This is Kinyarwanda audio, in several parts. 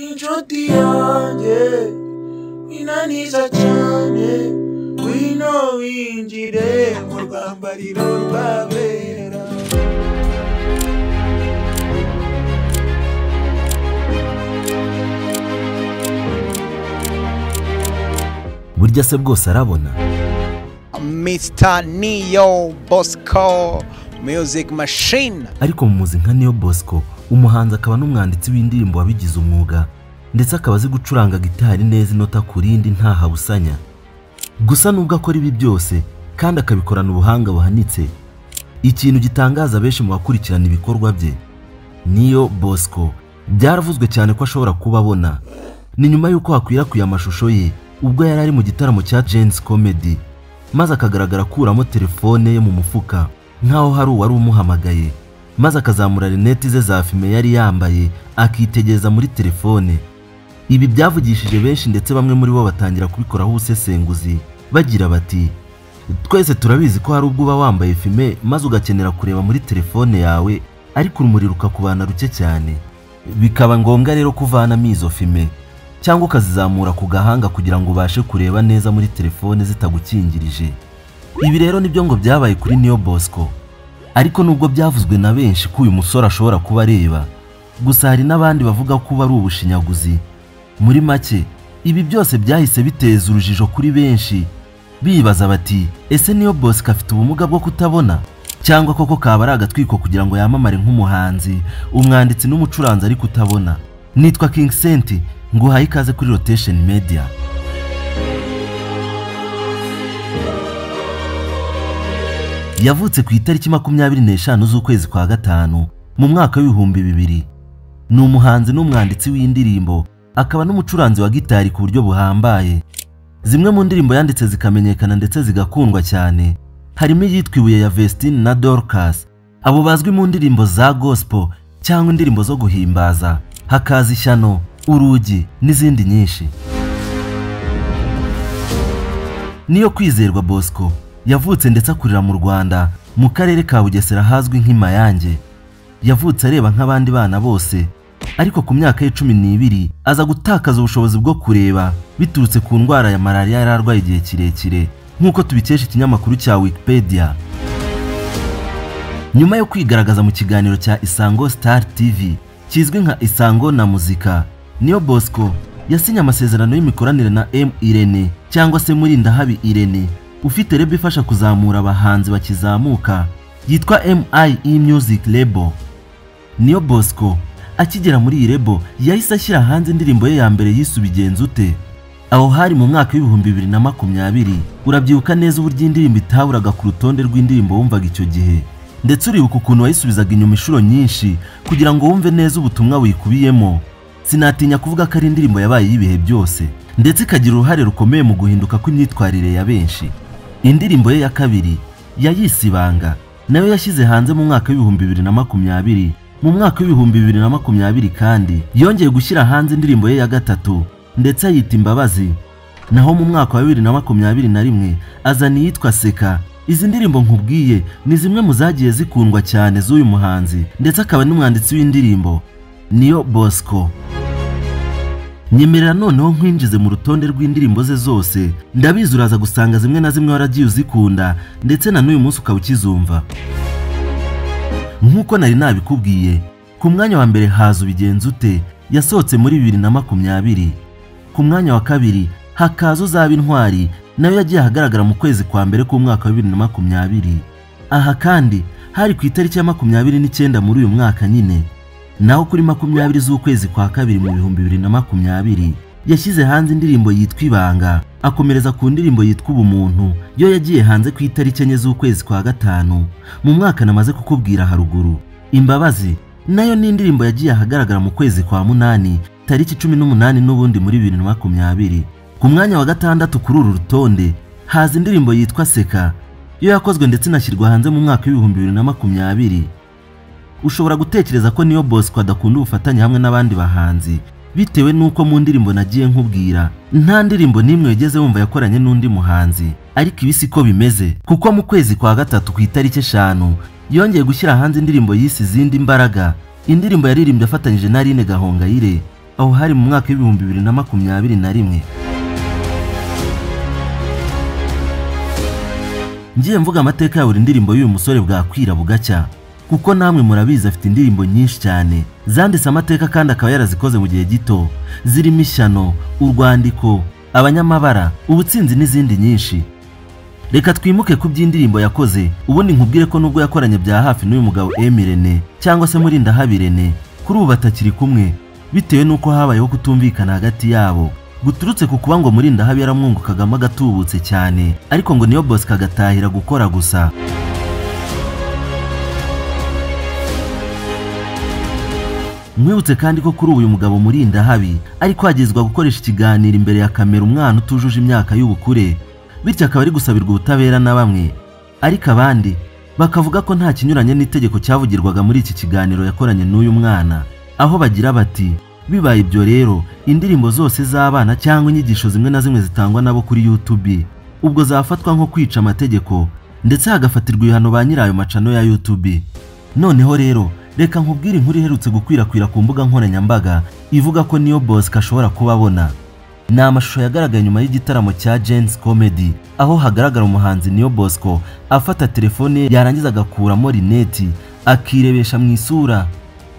inshuti yanjye inaniza cyane wino winjire mu rwambariro rw'abera burya se bwose arabona Mr. Neo Bosco Music Machine. ariko mu muzi nka niyo bosco umuhanzi akaba n'umwanditsi w'indirimbo wabigize umwuga ndetse akaba azi gucuranga gitari neza inota ku rindi ntahabusanya gusa nubwo akora ibi byose kandi akabikorana ubuhanga buhanitse ikintu gitangaza benshi mu bakurikirana ibikorwa bye niyo bosco byaravuzwe cyane ko ashobora kuba abona ni nyuma y'uko hakwirakwiye amashusho ye ubwo yari ari mu gitaramo cya jensi comedy maze akagaragara akuramo telefone ye mu mufuka nk'aho hari uwari umuhamagaye maze akazamura rineti ze za fime yari yambaye akitegereza muri telefone ibi byavugishije benshi ndetse bamwe muri bo batangira kubikoraho ubusesenguzi bagira bati twese turabizi ko hari ubwo uba wambaye fime maze ugakenera kureba muri telefone yawe ariko urumuri rukakubana ruke cyane bikaba ngombwa rero kuvanamo izo fime cyangwa ukazizamura ku gahanga kugira ngo ubashe kureba neza muri telefone zitagukingirije ibi rero nibyo ngo byabaye kuri niyo bosco ariko nubwo byavuzwe na benshi ko uyu musore ashobora kuba areba gusa hari n'abandi bavuga ko uba ari ubushinyaguzi muri make ibi byose byahise biteza urujijo kuri benshi bibaza bati ese niyo bosco afite ubumuga bwo kutabona cyangwa koko kaba ari agatwiko kugira ngo yamamare nk'umuhanzi umwanditsi n'umucuranzi ariko utabona nitwa king sent nguhaye ikaze kuri rotation media yavutse ku itariki makumyabiri n'eshanu z'ukwezi kwa gatanu mu mwaka w'ibihumbi bibiri ni umuhanzi n'umwanditsi w'indirimbo akaba n'umucuranzi wa gitari ku buryo buhambaye zimwe mu ndirimbo yanditse zikamenyekana ndetse zigakundwa cyane harimo iyitwa ibuye ya Vestine na Dorcas abo bazwi mu ndirimbo za gospel cyangwa indirimbo zo guhimbaza hakaza ishyano urugi n'izindi nyinshi niyo kwizerwa bosco yavutse ndetse akurira mu rwanda mu karere ka bugesera hazwi nk'imayange yavutse areba nk'abandi bana bose ariko ku myaka ye cumi n'ibiri aza gutakaza ubushobozi bwo kureba biturutse ku ndwara ya malariya yari arwaye igihe kirekire nk'uko tubikesha ikinyamakuru cya wikipedia nyuma yo kwigaragaza mu kiganiro cya isango star tv kizwi nka isango na muzika niyo bosco yasinye amasezerano y'imikoranire na m irene cyangwa se murindahabi irene ufite rebo ifasha kuzamura abahanzi bakizamuka yitwa MIE Music Label niyo Bosco akigera muri iyi rebo yahise ashyira hanze indirimbo ye ya mbere yise ubigenza ute aho hari mu mwaka w'ibihumbi bibiri na makumyabiri urabyibuka neza uburyo indirimbo itaburaga ku rutonde rw'indirimbo wumvaga icyo gihe ndetse uribuka ukuntu wayisubizaga inyuma inshuro nyinshi kugira ngo wumve neza ubutumwa buyikubiyemo sinatinya kuvuga ko ari indirimbo yabaye y'ibihe byose ndetse ikagira uruhare rukomeye mu guhinduka kw'imyitwarire ya benshi indirimbo ye ya kabiri yayise ibanga nayo yashyize hanze mu mwaka w'ibihumbi bibiri na makumyabiri mu mwaka w'ibihumbi bibiri na makumyabiri kandi yongeye gushyira hanze indirimbo ye ya gatatu ndetse ayita imbabazi naho mu mwaka wa bibiri na makumyabiri na rimwe azana iyitwa seka izi ndirimbo nkubwiye ni zimwe mu zagiye zikundwa cyane z'uyu muhanzi ndetse akaba n'umwanditsi w'indirimbo niyo bosco nyemerera noneho nkwinjize mu rutonde rw'indirimbo ze zose ndabizi uraza gusanga zimwe na zimwe waragiye uzikunda ndetse na n'uyu munsi ukaba ukizumva nk'uko nari nabikubwiye ku mwanya wa mbere haza ubigenza ute yasohotse muri bibiri na makumyabiri ku mwanya wa kabiri hakaza uzaba intwari nayo yagiye ahagaragara mu kwezi kwa mbere k'umwaka wa bibiri na makumyabiri aha kandi hari ku itariki ya makumyabiri n'icyenda muri uyu mwaka nyine naho kuri makumyabiri z'ukwezi kwa kabiri mu bihumbi bibiri na makumyabiri yashyize hanze indirimbo yitwa ibanga akomereza ku ndirimbo yitwa ubumuntu yo yagiye hanze ku itariki enye z'ukwezi kwa gatanu mu mwaka namaze kukubwira haruguru imbabazi nayo ni indirimbo yagiye ahagaragara mu kwezi kwa munani tariki cumi n'umunani n'ubundi muri bibiri na makumyabiri ku mwanya wa gatandatu kuri uru rutonde haza indirimbo yitwa seka yo yakozwe ndetse inashyirwa hanze mu mwaka w'ibihumbi bibiri na makumyabiri ushobora gutekereza ko niyo bosco adakunda ubufatanye hamwe n'abandi bahanzi bitewe n'uko mu ndirimbo nagiye nkubwira nta ndirimbo n'imwe wigeze wumva yakoranye n'undi muhanzi ariko ibi si ko bimeze kuko mu kwezi kwa gatatu ku itariki eshanu yongeye gushyira hanze indirimbo yise izindi mbaraga indirimbo yaririmbye afatanyije na Aline Gahongayire aho hari mu mwaka w'ibihumbi bibiri na makumyabiri na rimwe ngiye mvuga amateka ya buri ndirimbo y'uyu musore bwakwira bugacya kuko namwe murabizi afite indirimbo nyinshi cyane zanditse amateka kandi akaba yarazikoze mu gihe gito zirimo ishyano urwandiko abanyamabara ubutsinzi n'izindi nyinshi reka twimuke ku by'indirimbo yakoze ubundi nkubwire ko nubwo yakoranye bya hafi n'uyu mugabo emirene cyangwa se muri ndahabirene kuri ubu batakiri kumwe bitewe n'uko habayeho kutumvikana hagati yabo guturutse ku kuba ngo muri ndahabi yaramwungukagamo agatubutse cyane ariko ngo niyo bosco agatahira gukora gusa mwibutse kandi ko kuri ubu uyu mugabo murinda habi ari kwagizwa gukoresha ikiganiro imbere ya kamera umwana utujuje imyaka y'ubukure bityo akaba ari gusabirwa ubutabera na bamwe ariko abandi bakavuga ko nta kinyuranye n'itegeko cyavugirwaga muri iki kiganiro yakoranye n'uyu mwana aho bagira bati bibaye ibyo rero indirimbo zose z'abana cyangwa inyigisho zimwe na zimwe zitangwa nabo kuri YouTube ubwo zafatwa nko kwica amategeko ndetse hagafatirwa ibihano ba nyirayo macano ya YouTube noneho rero reka nkubwire inkuru iherutse gukwirakwira ku mbuga nkoranyambaga ivuga ko niyo Bosco ashobora kuba abona ni amashusho yagaragaye nyuma y'igitaramo cya Jens Comedy aho hagaragara umuhanzi Niyo Bosco afata telefone ye yarangiza agakuramo rineti akirebesha mu isura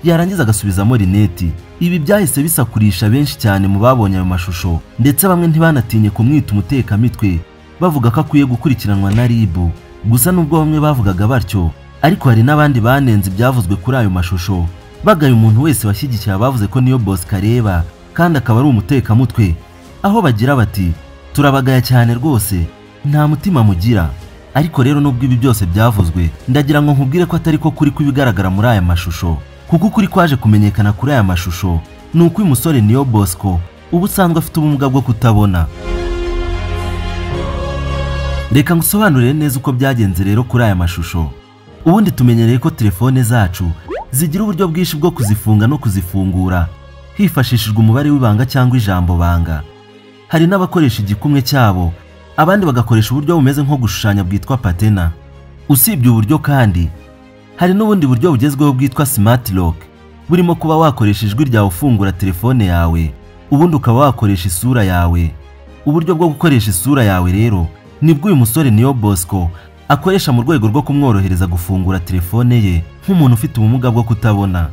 yarangiza agasubizamo rineti ibi byahise bisakurisha benshi cyane mu babonye ayo mashusho ndetse bamwe ntibanatinye kumwita umutekamitwe bavuga ko akwiye gukurikiranwa na ribu gusa nubwo bamwe bavugaga batyo ariko hari n'abandi banenze ibyavuzwe kuri ayo mashusho bagaya umuntu wese washyigikiye abavuze ko niyo Bosco areba kandi akaba ari umutekamutwe aho bagira bati turabagaya cyane rwose nta mutima mugira ariko rero nubwo ibi byose byavuzwe ndagira ngo nkubwire ko atari ko kuri kubigaragara muri aya mashusho kuko ukuri kwaje kumenyekana kuri aya mashusho ni uko uyu musore niyo Bosco uba usanzwe afite ubumuga bwo kutabona reka ngusobanurire neza uko byagenze rero kuri aya mashusho ubundi tumenyereye ko telefone zacu zigira uburyo bwinshi bwo kuzifunga no kuzifungura hifashishijwe umubare w'ibanga cyangwa ijambo banga hari n'abakoresha igikumwe cyabo abandi bagakoresha uburyo bumeze nko gushushanya bwitwa patena usibye uburyo kandi hari n'ubundi buryo bugezweho bwitwa smart lock burimo kuba wakoresha ijwi ryawe ufungura telefone yawe ubundi ukaba wakoresha isura yawe uburyo bwo gukoresha isura yawe rero nibwo uyu musore niyo Bosco akoresha mu rwego rwo kumworohereza gufungura telefone ye nk'umuntu ufite ubumuga bwo kutabona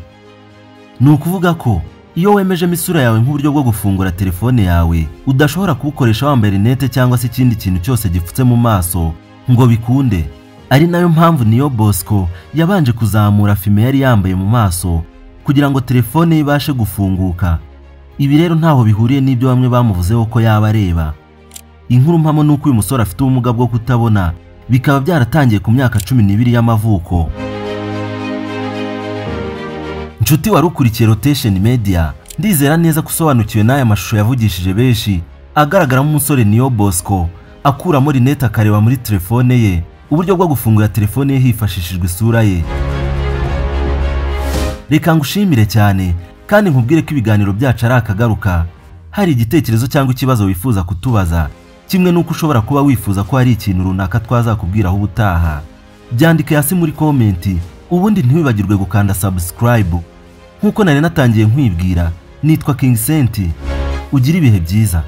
ni ukuvuga ko iyo wemejemo isura yawe nk'uburyo bwo gufungura telefone yawe udashobora kubukoresha wambaye rinete cyangwa se ikindi kintu cyose gipfutse mu maso ngo bikunde ari nayo mpamvu niyo Bosco yabanje kuzamura fime yari yambaye mu maso kugira ngo telefone ye ibashe gufunguka ibi rero ntaho bihuriye n'ibyo bamwe bamuvuzeho ko yaba areba inkuru mpamo ni uko uyu musore afite ubumuga bwo kutabona bikaba byaratangiye ku myaka cumi n'ibiri y'amavuko nshuti wari ukurikiye rotation media ndizera neza ko usobanukiwe n'aya mashusho yavugishije benshi agaragaramo umusore niyo Bosco akuramo rinete akareba muri telefone ye uburyo bwo gufungura telefone ye hifashishijwe isura ye reka ngushimire cyane kandi nkubwire ko ibiganiro byacu ari akagaruka hari igitekerezo cyangwa ikibazo wifuza kutubaza kimwe n'uko ushobora kuba wifuza ko hari ikintu runaka twazakubwiraho ubutaha byandike hasi muri komenti ubundi ntiwibagirwe gukanda subscribe nk'uko nari natangiye nkwibwira nitwa King Senti ugira ibihe byiza